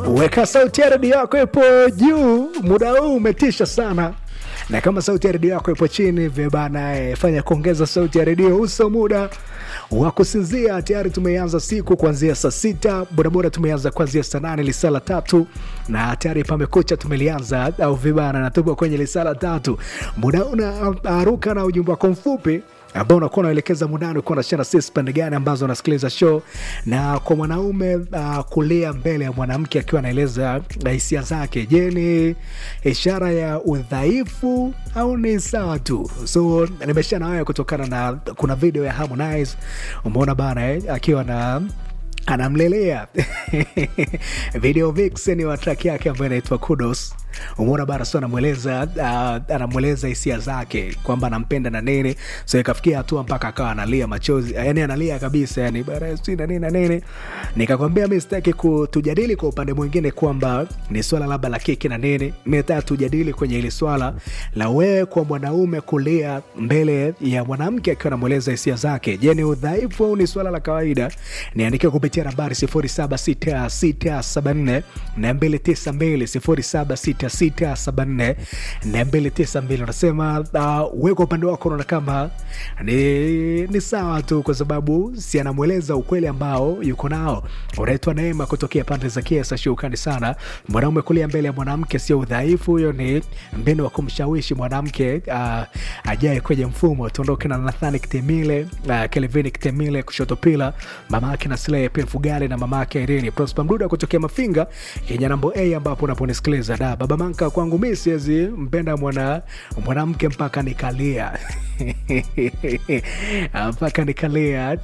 Weka sauti ya redio yako ipo juu, muda huu umetisha sana na kama sauti ya redio yako ipo chini vibana, eh, fanya kuongeza sauti ya redio. Uso muda wa kusinzia tayari, tumeanza siku kuanzia saa sita, bodaboda tumeanza kuanzia saa nane lisala tatu, na tayari pamekucha tumelianza au vibana, na tupo kwenye lisala tatu. Muda unaruka na ujumbe wako mfupi ambao unakuwa unaelekeza mundani ukiwa unashana sisi pande gani ambazo unasikiliza show, na kwa mwanaume uh, kulia mbele ya mwanamke akiwa anaeleza hisia zake, je, ni ishara ya udhaifu au ni sawa tu? So nimesha na wewe kutokana na kuna video ya Harmonize umeona bana eh, akiwa na anamlelea video vixen wa track yake ambayo inaitwa Kudos. Umeona bana, so anamweleza uh, anamweleza hisia zake kwamba anampenda na nini, so ikafikia hatua mpaka akawa analia machozi, yani analia kabisa, yani bara si na nini na nini. Nikakwambia mimi sitaki kutujadili kwa upande mwingine kwamba ni swala labda la kiki na nini, mimi nataka tujadili kwenye ile swala la wewe kwa mwanaume kulia mbele ya mwanamke akiwa anamweleza hisia zake. Je, ni udhaifu au ni swala la kawaida? Niandikia kupitia nambari 076674 na 292 076674 na 292. Unasema uh, wewe kwa upande wako unaona kama ni, ni sawa tu, kwa sababu si anamweleza ukweli ambao yuko nao. Unaitwa Neema kutokea pande za Kiesa. Shukrani sana. Mwanaume kulia mbele ya mwanamke sio udhaifu, huyo ni mbinu wa kumshawishi mwanamke uh, ajae kwenye mfumo. Tuondoke na Nathani Kitemile, uh, Kelvin Kitemile kushoto pila mama yake na Slay pia Fugale na mama yake Irene Prosper Mduda kutokea Mafinga Kenya nambo A, ambapo unaponisikiliza da baba manka kwangu mimi siwezi mpenda mwana mwanamke mpaka nikalia mpaka nikalia.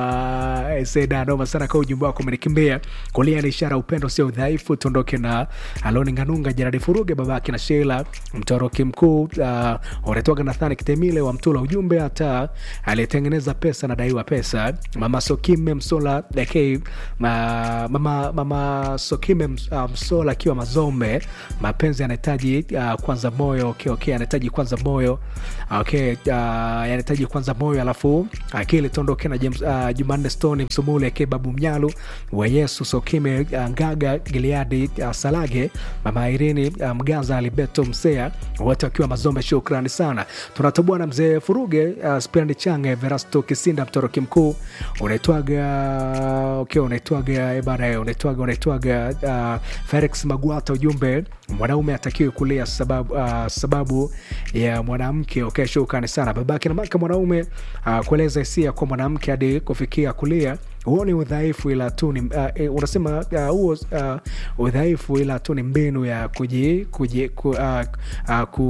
Seda noma sana kwa ujumbe wako umenikimbia. Kulia ni ishara upendo, sio udhaifu. Tuondoke na Aloni Nganunga, Jeradi Furuge, babake na Sheila mtoroki mkuu, uh, unatoka Nathani Kitemile wa Mtula. Ujumbe hata aliyetengeneza pesa nadaiwa pesa. Mama Sokime Msola dekei, ma, mama, mama Sokime uh, Msola akiwa Mazombe, mapenzi yanahitaji uh, kwanza moyo. Okay, okay, anahitaji kwanza moyo okay, uh, yanahitaji kwanza moyo alafu akili. Tuondoke na James, uh, Jumanne Stone Msumule ake babu Mnyalu wa Yesu Sokime uh, Ngaga Gileadi uh, Salage mama Irini uh, Mgaza Alibeto Msea wote wakiwa Mazombe. Shukrani sana. Tunatoboa na mzee Furuge uh, Spirandi Change Verasto Kisinda mtoroki mkuu unaitwaga okay, unaitwaga ebana unaitwaga unaitwaga uh, Felix Magwata. Ujumbe mwanaume atakiwe kulia sababu, uh, sababu ya mwanamke okay, shukrani sana babake na maka mwanaume uh, kueleza hisia kwa mwanamke hadi kufikia kulia huo ni udhaifu ila tu ni uh, unasema huo uh, uh, udhaifu ila tu ni mbinu ya kuji, kuji, ku, uh, uh, ku,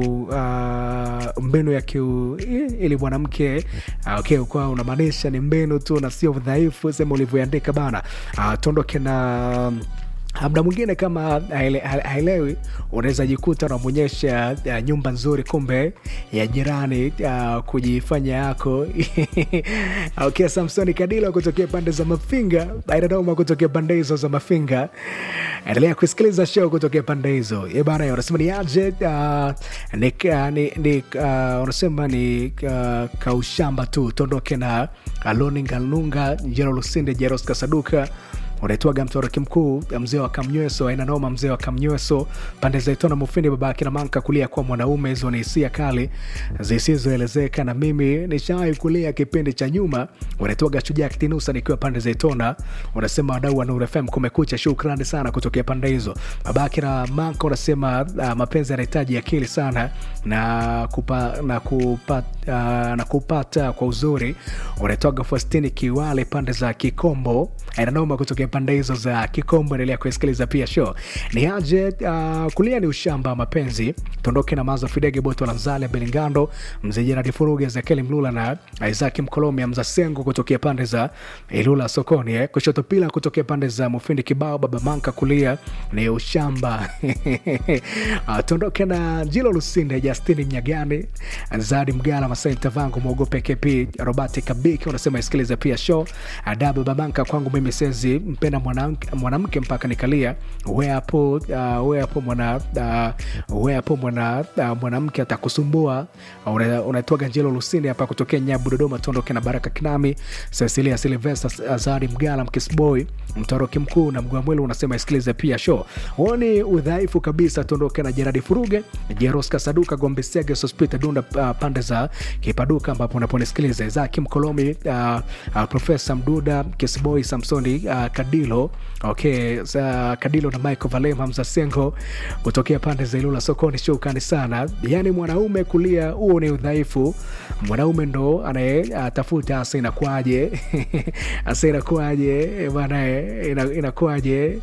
uh, mbinu ya kiu, ili mwanamke uh, okay, kwa unamaanisha ni mbinu tu na sio udhaifu, sema ulivyoandika bana. Uh, tuondoke na Mda mwingine kama haelewi, unaweza jikuta unamwonyesha uh, nyumba nzuri, kumbe ya jirani uh, kujifanya yako okay. Samsoni Kadila kutokea pande za Mafinga, Aidanoma kutokea pande hizo za Mafinga. Endelea kusikiliza show kutokea pande hizo bana. Unasema ni aje? Uh, ni, uh, ni, ni, uh, unasema ni uh, kaushamba tu. Tuondoke na Aloni Ngalunga, Jero Lusinde, Jeros Kasaduka unaitwaga mtoroki mkuu mzee wa Kamnyweso, aina noma, mzee wa Kamnyweso pande za Itona Mufindi, baba akina Manka kulia kwa mwanaume. Hizo ni hisia kali zisizoelezeka, na mimi nishawahi kulia kipindi cha nyuma. Unaitwaga Shujaa Kitinusa nikiwa pande za Itona, unasema wadau wa Nuru FM kumekucha. Shukrani sana kutokea pande hizo, baba akina Manka. Unasema uh, mapenzi yanahitaji akili sana na kupa, na kupata, uh, na kupata kwa uzuri. Unaitwaga Faustini Kiwale pande za Kikombo, aina noma kutokea pande hizo za Kikombo. Endelea kusikiliza pia show ni aje. Uh, kulia ni ushamba mapenzi. Tuondoke na mazo Fidege Boto la Mzale Belingando, mzee Jeradi Furuge, Ezekiel Mlula na Isaac Mkolomia Mzasengo kutokea pande za Ilula sokoni eh. Kushoto pila kutokea pande za Mufindi Kibao, baba Manka kulia ni ushamba uh, tuondoke na Jilo Lusinde, Justini Mnyagani, Zadi Mgala Masai Mtavangu, mwogope KP, Robert Kabiki unasema isikilize pia show. Adabu Babanka, kwangu mimi sezi mpenda mwanamke mwanamke mpaka nikalia. We hapo uh, we hapo mwana uh, we hapo mwana uh, mwanamke atakusumbua. Una- Unaitwaga Njelo Lusini hapa kutokea Nyabu Dodoma, tuondoke na Baraka Kinami, Cecilia Silvester, Azari Mgala, Mkisboy, Mtoroki Mkuu na Mgwamwelu unasema isikilize pia show. Huo ni udhaifu kabisa, tuondoke na Jeradi Furuge, Jeroska Saduka, Gombe Sege, Sospita Dunda, uh, pande za Kipaduka ambapo unaponisikiliza Zaki Mkolomi, uh, uh, Profesa Mduda, Kisboy, Samsoni uh, Kadilo, okay, za Kadilo na Michael Valem, Hamza Sengo kutokea pande za Ilula sokoni. Shukrani sana. Yani mwanaume kulia, huo ni udhaifu. Mwanaume ndo anayetafuta asa inakuaje, asa inakuaje eh, bana, eh, ina- inakuaje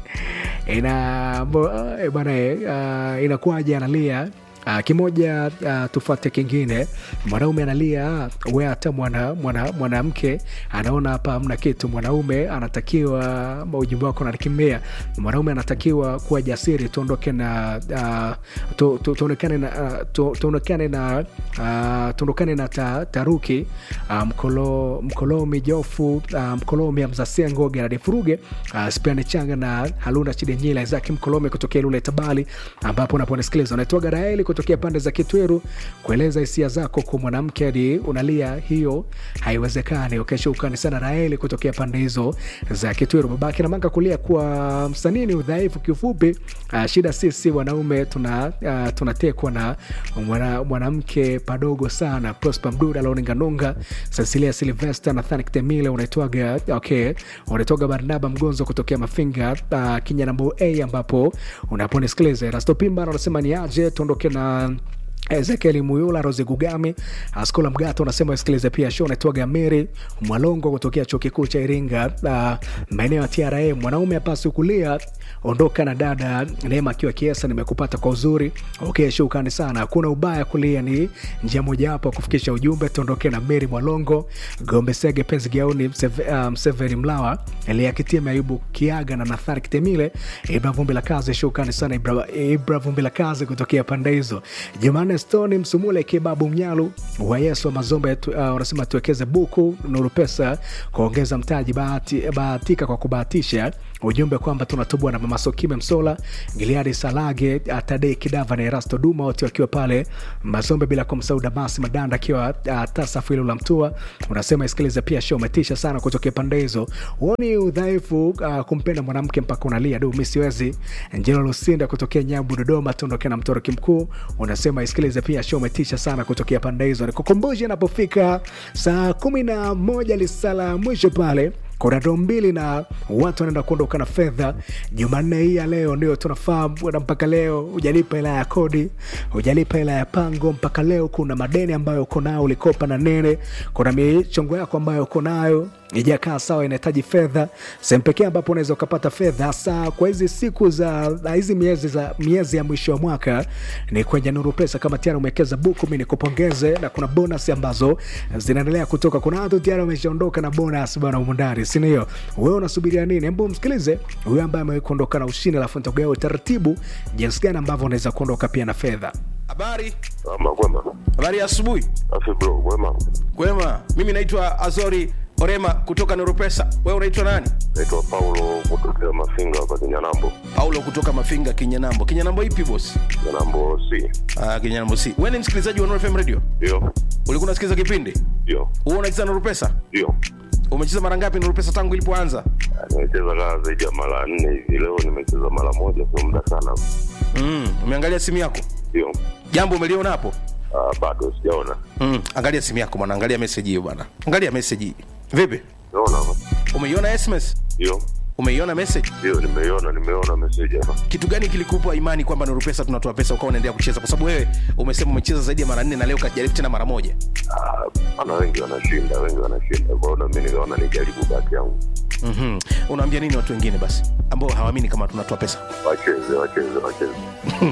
ina mbo- eh, bana, eh, uh, inakuaje analia Uh, kimoja uh, tufuate kingine. Mwanaume analia, we hata mwana mwana mwanamke anaona hapa hamna kitu. Mwanaume anatakiwa ujumbe wako nakimbia. Mwanaume anatakiwa kuwa jasiri, tuondoke na uh, tu- tu- tuonekane na uh, tu- tuonekane na uh, tuondokane na ta, taruki uh, mkolo, mkolomi jofu uh, mkolomi amzasengo geradi furuge uh, spiani changa na haluna chidenyila zaki mkolomi kutokea lule tabali ambapo unaponisikiliza unaitwaga raeli kutokea pande za kitweru kueleza hisia zako kwa mwanamke hadi unalia hiyo haiwezekani ukeshukani sana raeli kutokea pande hizo za kitweru babake na manga kulia kwa msanii ni udhaifu kiufupi uh, shida sisi wanaume tuna uh, tunatekwa na mwana- mwanamke padogo sana prosper mduda launinganunga cecilia silvester nathan kitemile unaitwaga okay unaitwaga barnaba mgonzo kutokea mafinga uh, kinyanambo a ambapo unaponisikiliza rastopimba anasema ni aje tuondoke na ezekieli muyula rose gugami askola mgato unasema usikilize pia show naitwaga meri mwalongo kutokea chuo kikuu cha iringa uh, maeneo ya tra mwanaume apasi kulia ondoka na dada neema akiwa kiesa nimekupata kwa uzuri okay shukrani sana hakuna ubaya kulia ni njia mojawapo ya kufikisha ujumbe tuondoke na meri mwalongo gombe sege penzi gauni Mseve- uh, mseveni mlawa elia kitime ayubu kiaga na nathari kitemile ibra vumbi la kazi shukrani sana ibra, ibra vumbi la kazi kutokea pande hizo jumanne stoni msumule kibabu mnyalu wa yesu wa mazombe tu- uh, unasema tuwekeze buku nuru pesa kuongeza mtaji bahati, bahatika kwa kubahatisha ujumbe kwamba tunatubwa na mama sokime msola giliadi salage tadei kidava na erasto duma wote wakiwa pale mazombe bila kumsahau damasi madanda akiwa uh, tasafu hilo la mtua unasema isikilize pia show umetisha sana kutokea pande hizo huoni udhaifu uh, kumpenda mwanamke mpaka unalia du mi siwezi njelo lusinda kutokea nyabu dodoma tuondoke na mtoroki mkuu unasema isikilize pia show umetisha sana kutokea pande hizo nikukumbushe inapofika saa kumi na moja lisala mwisho pale kuna doo mbili na watu wanaenda kuondoka na fedha jumanne hii ya leo ndio tunafahamu na mpaka leo hujalipa hela ya kodi hujalipa hela ya pango mpaka leo kuna madeni ambayo uko nayo ulikopa na nene kuna michongo yako ambayo uko nayo ijakaa sawa inahitaji fedha sehemu pekee ambapo unaweza ukapata fedha hasa kwa hizi siku za na hizi miezi za miezi ya mwisho wa mwaka ni kwenye nuru pesa kama tayari umewekeza buku mi nikupongeze na kuna bonus ambazo zinaendelea kutoka kuna watu tayari wameshaondoka na bonus bana umundani sindio wewe unasubiria nini hebu msikilize huyo ambaye amewahi kuondoka na ushindi alafu nitakugawa utaratibu jinsi gani ambavyo unaweza kuondoka pia na fedha Habari, Ama kwema. habari ya asubuhi. Afi bro, kwema. Kwema, mimi naitwa Azori Orema kutoka Neuropesa. Wewe unaitwa nani? Naitwa Paulo kutokea Mafinga hapa Kinyanambo. Paulo kutoka Mafinga, Kinyanambo. Kinyanambo ipi boss? Kinyanambo C. Ah, Kinyanambo si. Wewe ni msikilizaji wa Nuru FM Radio? Ndio. Ulikuwa unasikiliza kipindi? Ndio. Wewe unacheza Nuru Pesa? Ndio. Umecheza mara ngapi Nuru Pesa tangu ilipoanza? Ah, Nimecheza kaa zaidi ya mara nne hivi. Leo nimecheza mara moja, sio muda sana. Mm, umeangalia simu yako? Ndio. Jambo umeliona hapo? Ah, bado sijaona. Mm, angalia simu yako bwana, angalia message hiyo bwana. Angalia message hii. Vipi? Naona hapa. Umeiona SMS? Ndio. Umeiona message? Ndio, nimeiona, nimeona message hapa. kitu gani kilikupa imani kwamba Nuru Pesa tunatoa pesa ukawa unaendelea kucheza? Kwa sababu wewe umesema umecheza zaidi ya mara nne na leo kajaribu tena mara moja. Ah, Maana wengi wanashinda, wengi wanashinda. Kwa hiyo na mimi nikaona nijaribu bahati yangu. mm Unaambia nini watu wengine basi ambao hawaamini kama tunatoa pesa? Wacheze, wacheze, wacheze.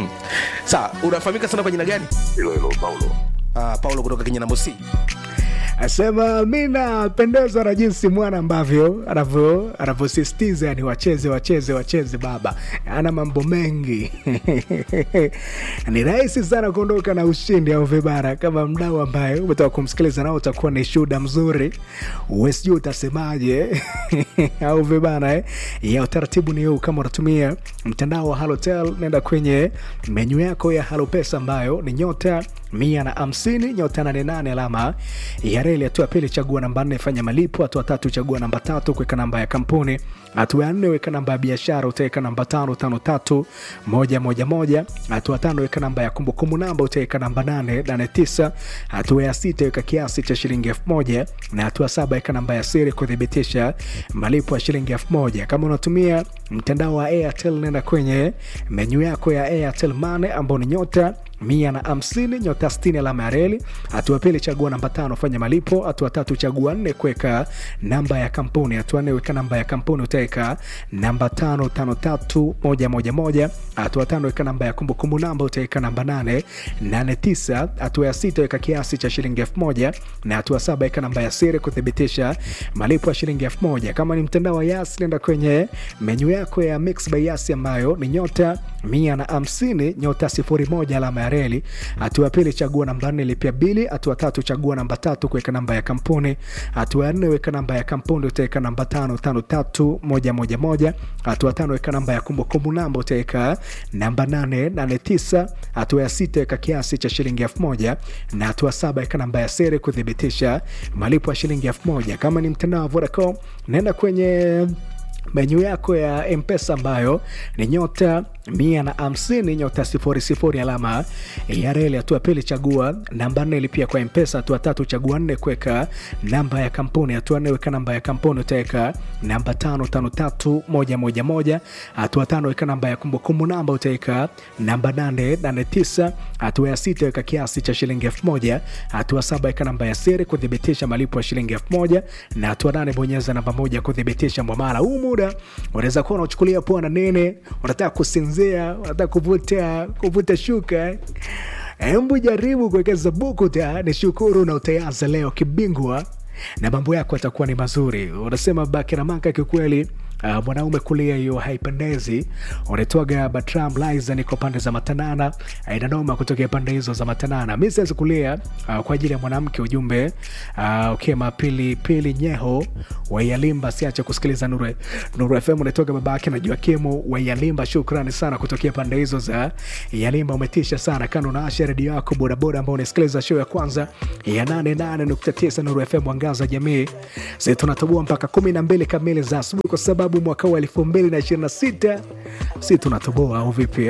Sawa, unafahamika sana kwa jina gani? Hilo hilo Paulo. Uh, Paulo kutoka Kenya Nambo C. asema mi napendezwa na jinsi mwana ambavyo anavyo anavyosisitiza yani wacheze wacheze wacheze baba ana mambo mengi ni rahisi sana kuondoka na ushindi au vibara kama mdau ambaye umetoka kumsikiliza nao utakuwa ni shuhuda mzuri uwesijuu utasemaje au vibana eh? ya utaratibu ni huu kama unatumia mtandao wa halotel nenda kwenye menyu yako ya halopesa ambayo ni nyota mia na hamsini nyota nane nane alama ya reli hatua ya pili chagua namba nne fanya malipo hatua tatu chagua namba tatu kuweka namba ya kampuni hatua ya nne weka namba ya biashara utaweka namba tano tano tatu moja moja moja hatua tano weka namba ya kumbukumbu namba utaweka namba nane nane tisa hatua ya sita weka kiasi cha shilingi elfu moja na hatua saba weka namba ya siri kuthibitisha malipo ya shilingi elfu moja kama unatumia mtandao wa airtel nenda kwenye menyu yako ya airtel mane ambao ni nyota mia na hamsini nyota stini alama ya reli hatua pili chagua namba tano fanya malipo hatua tatu chagua nne kuweka namba ya kampuni hatua nne weka namba ya kampuni utaweka namba tano tano tatu moja moja moja hatua tano weka namba ya kumbukumbu namba utaweka namba nane nane tisa hatua ya sita weka kiasi cha shilingi elfu moja na hatua saba weka namba ya siri kuthibitisha malipo ya shilingi elfu moja kama ni mtandao wa yas nenda kwenye menyu yako ya mix by yas ambayo ni nyota mia na hamsini nyota sifuri moja alama ya reli hatua ya pili chagua namba nne lipia bili hatua tatu chagua namba tatu kuweka namba ya kampuni hatua ya nne weka namba ya kampuni utaweka namba tano tano tatu moja moja moja hatua tano weka namba ya kumbukumbu namba utaweka namba nane nane tisa hatua ya sita weka kiasi cha shilingi elfu moja na hatua saba weka namba ya siri kuthibitisha malipo ya shilingi elfu moja kama ni mtandao wa vodacom naenda kwenye menyu yako ya mpesa ambayo ni nyota mia na hamsini nyota sifuri sifuri alama ya reli hatua pili chagua namba nne lipia kwa mpesa hatua tatu chagua nne kuweka namba ya kampuni hatua nne weka namba ya kampuni utaweka namba tano tano tatu moja moja moja hatua tano weka namba ya kumbukumbu namba utaweka namba nane nane tisa hatua ya sita weka kiasi cha shilingi elfu moja hatua saba weka namba ya siri kuthibitisha malipo ya shilingi elfu moja na hatua nane bonyeza namba moja kuthibitisha mwamala huu muda unaweza kuwa unachukulia poa na nene unataka kusinzia unataka kuvuta kuvuta shuka hembu jaribu kuwekeza bukuta ni shukuru na utaanza leo kibingwa na mambo yako yatakuwa ni mazuri unasema bakiramanka kikweli Uh, mwanaume kulia hiyo haipendezi unatoaga batram liza niko pande za matanana uh, inanoma kutokea pande hizo za matanana mi siwezi kulia uh, kwa ajili ya mwanamke ujumbe uh, ukema pili pili nyeho waialimba siache kusikiliza nuru, nuru fm unatoka babake na juakimu waialimba shukrani sana kutokea pande hizo za yalimba umetisha sana kando na asha redio yako bodaboda ambao unasikiliza show ya kwanza ya 88.9 nuru fm mwangaza jamii si tunatoboa mpaka 12 kamili za asubuhi kwa sababu mwaka huu 2026 si tunatoboa au vipi